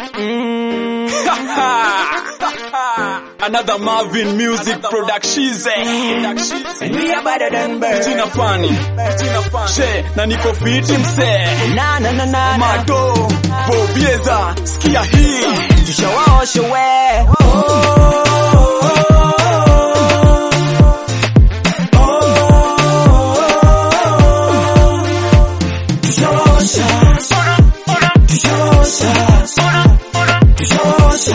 Another Marvin Music Production. We are better than birds. Jina fani. She, na niko fiti mse. Na na na na na. Mato, Bobieza, sikia hii. Tushawaosha we. Tushawaosha. Tushawaosha. Tushawaosha.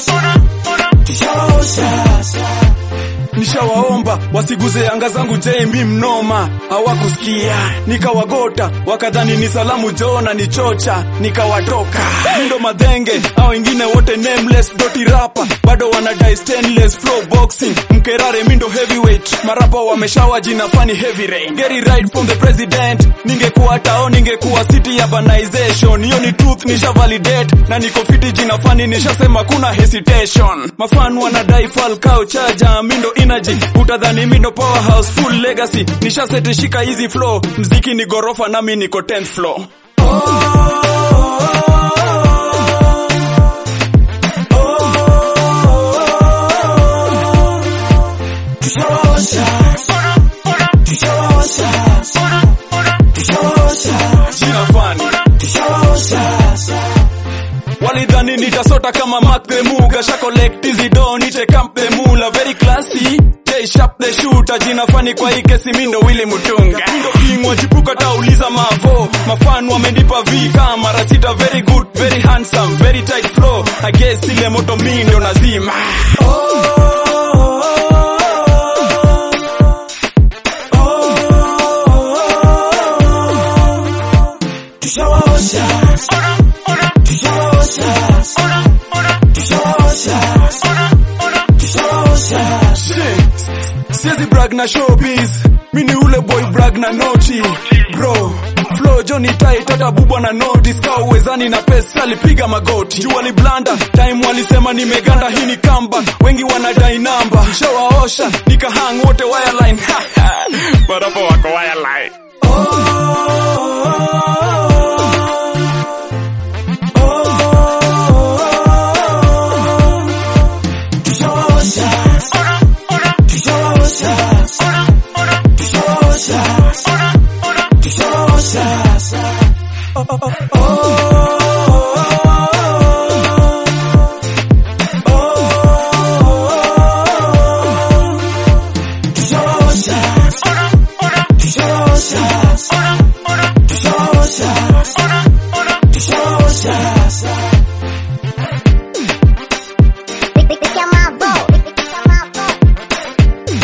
Tushawaosha. Nishawaomba wasiguze anga zangu JMB mnoma, hawakusikia nikawagota, wakadhani ni salamu Jona ni chocha, nikawatoka mindo madhenge, au wengine wote nameless, doti rapa bado wanadai stainless flow boxing, mkerare mindo heavyweight, marapa wameshawa jina fani heavy rain, get it right from the president, ningekuwa tao ningekuwa city urbanization, hiyo ni truth nisha validate, na niko fiti jina fani nishasema kuna hesitation, mafan wanadai Falcao chaja mindo energy utadhani mindo powerhouse full legacy nishaseti shika hizi flow mziki ni gorofa nami niko 10th floor Tushawaosha. Tushawaosha. Tushawaosha. jina fani Tushawaosha. walidhani nitasota kama Mark the Muga sha collect hizi do nite camp the mula very classy J sharp the shooter jina fani kwa hii kesi mindo Willy Mutunga mindo king wachipuka tauliza mavo mafan wamenipa V kama mara sita very good very handsome very tight flow I guess ile moto mindo nazima Tushawaosha. Tushawaosha. Tushawaosha. Tushawaosha. Shit. Siezi brag na showbiz mini ule boy brag na noti bro flow Johnny tight hata bubwa na notice ka uwezani na pesa alipiga magoti juu waliblanda time walisema nimeganda hii ni comeback wengi wanadai namba shawaosha nikahang wote wireline barapo wako wireline Tushawaosha. Tushawaosha. Tushawaosha. Tushawaosha. Tushawaosha. Tushawaosha. Tushawaosha. Tushawaosha. Pick up my boat. Pick up my boat.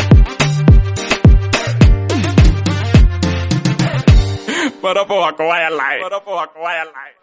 barapo wako wireline barapo wako wireline